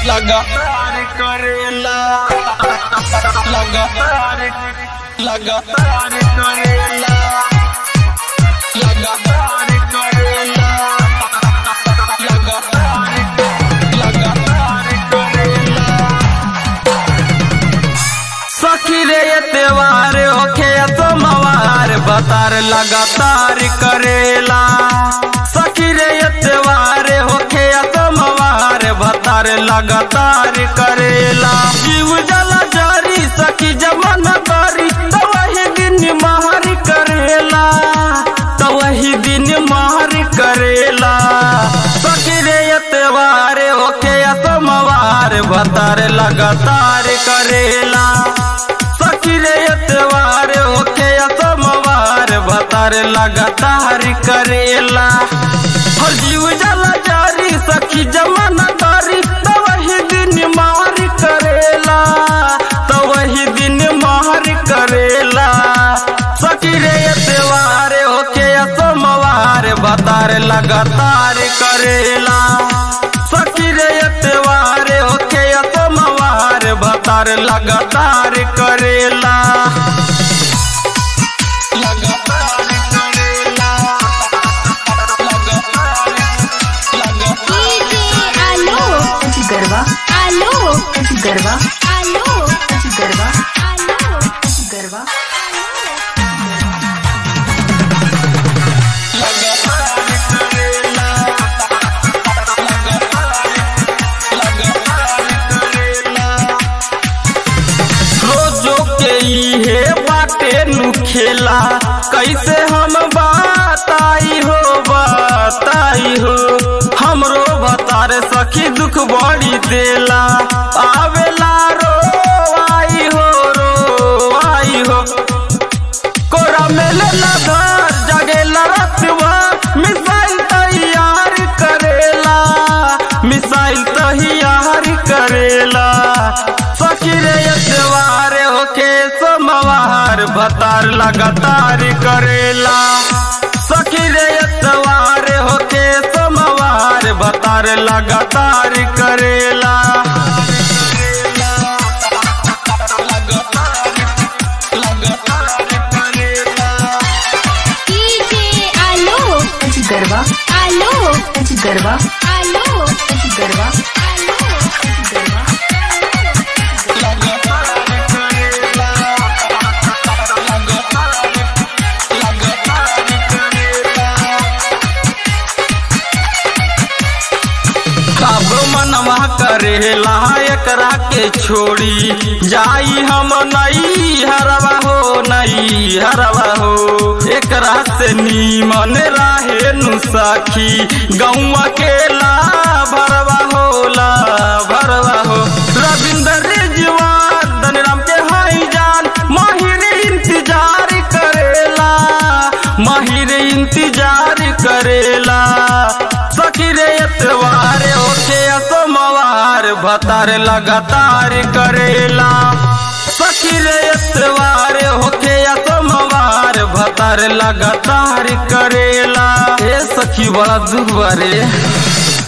लगातार करेला लगातार लगातार करेला लगातार करेला लगातार लगातार करेला सखी रे ये त्योहार होखे सोमवार बतार लगातार करेला सखी रे ये त्योहार होखे सोमवार बतार लगातार करेला जीव जला जारी सखी जमन बारी तो वही दिन महर करेला तो वही दिन महर करेला सखी रे ये त्योहार होखे सोमवार बतार लगातार करेला सखी रे त्योहार होके सोमवार भतार लगातार करेला हर जीव जला जारी सखी जमाना दारी तो वही दिन मार करेला तो वही दिन मार करेला सखी रे त्योहार होके सोमवार भतार लगातार करेला सखी रे त्योहार होके सोमवार भतार लगातार करेला लगातार करेला लगातार डीजे आलो गरबा आलो गरबा आलो गरबा आलो गरबा रोजो के इहे बाटे नु खेला कैसे हम बताई हो बताई हो हमरो बतार सखी दुख बड़ी देला आवेला रो आई हो रो आई हो कोरा मेले घर जगेला रतवा मिसाइल तैयार करेला मिसाइल तैयार करेला सखी रे त्योहार होके सोमवार भतार लगातार करेला सखी रे त्योहार होके सोमवार भतार लगातार करेला लगातार करेला डीजे आलो गरबा आलो गरबा आलो गरबा आलो गरबा तब मनवा करेला एकरा के छोड़ी जाई हम नई हरवा हो नई हरवा हो एकरा से नीमन राहे नु सखी गौवा के ला भरवा होला भरवा हो रविंद्र रिजवान धनराम के हाई जान माहिर इंतजार करेला माहिर इंतजार करेला सखी रे त्योहार होके सोमवार भतार लगातार करेला सखी रे त्योहार होके सोमवार भतार लगातार करेला ए सखी बड़ा दुख बारे